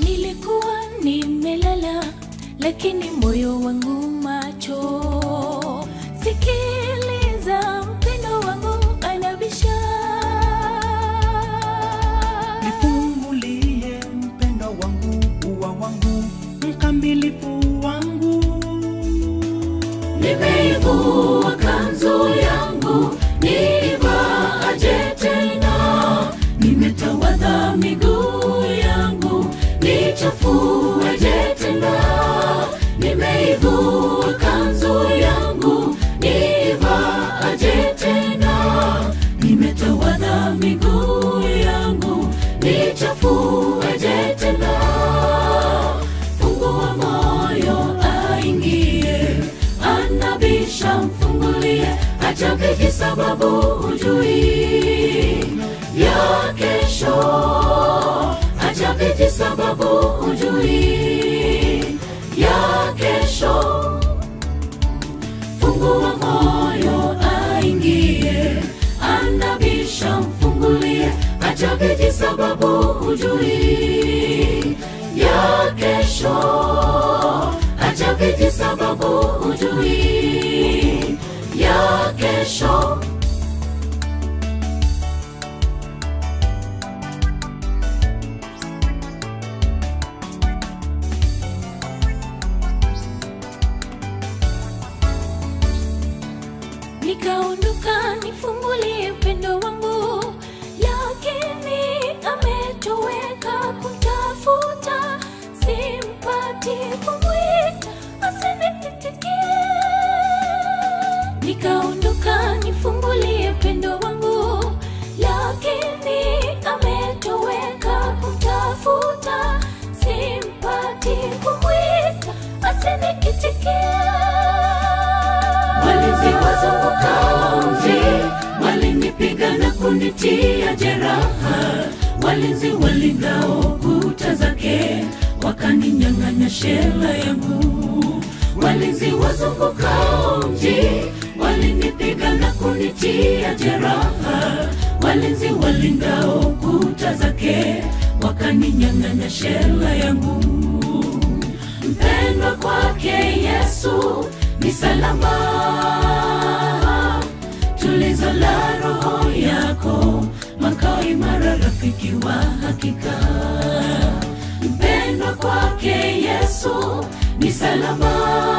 nilikuwa nimelala, lakini moyo wangu macho. Sikiliza, mpendo wangu anabisha. nifungulie mpendo wangu uwa wangu mkamilifu wangu Nimeivua kanzu yangu, nivaaje tena? Nimetawadha miguu yangu, nichafueje tena? Nimeivua kanzu yangu, nivaaje tena? Nimetawadha miguu yangu, nichafueje tena? Fungua moyo aingie, anabisha mfungulie, acha viji sababu hujui ya kesho, acha viji sababu hujui ya kesho. Fungua moyo aingie, anabisha mfungulie, acha viji sababu hujui ya kesho, acha viji sababu hujui ya kesho. Nikaondoka nifungulie upendo wangu, lakini ametoweka kumtafuta, simpati kumwita asiniitikie. Nikaondoka nifungulie upendo wangu, lakini ametoweka kumtafuta, simpati kumwita asiniitikie. Walinzi wazunguka mji walinipiga na kunitia jeraha, walinzi walingao kuta zake wakaninyang'anya shela yangu. Walinzi wazunguka mji walinipiga na kunitia jeraha, walinzi walingao kuta zake wakaninyang'anya shela yangu mpendwa kwake Yesu ni salama, tulizo la roho yako, makao imara, rafiki wa hakika. Mpendwa kwake Yesu ni salama,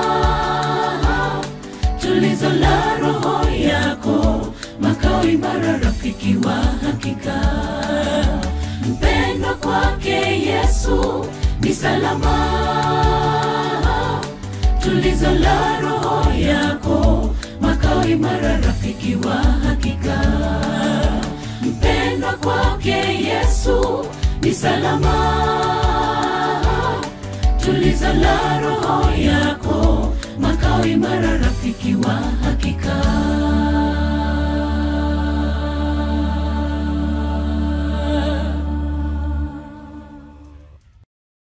tulizo la roho yako, makao imara, rafiki wa hakika. Mpendwa kwake Yesu ni salama, tulizo la roho yako, makao imara, rafiki wa hakika. Mpendwa kwake Yesu ni salama, tulizo la roho yako,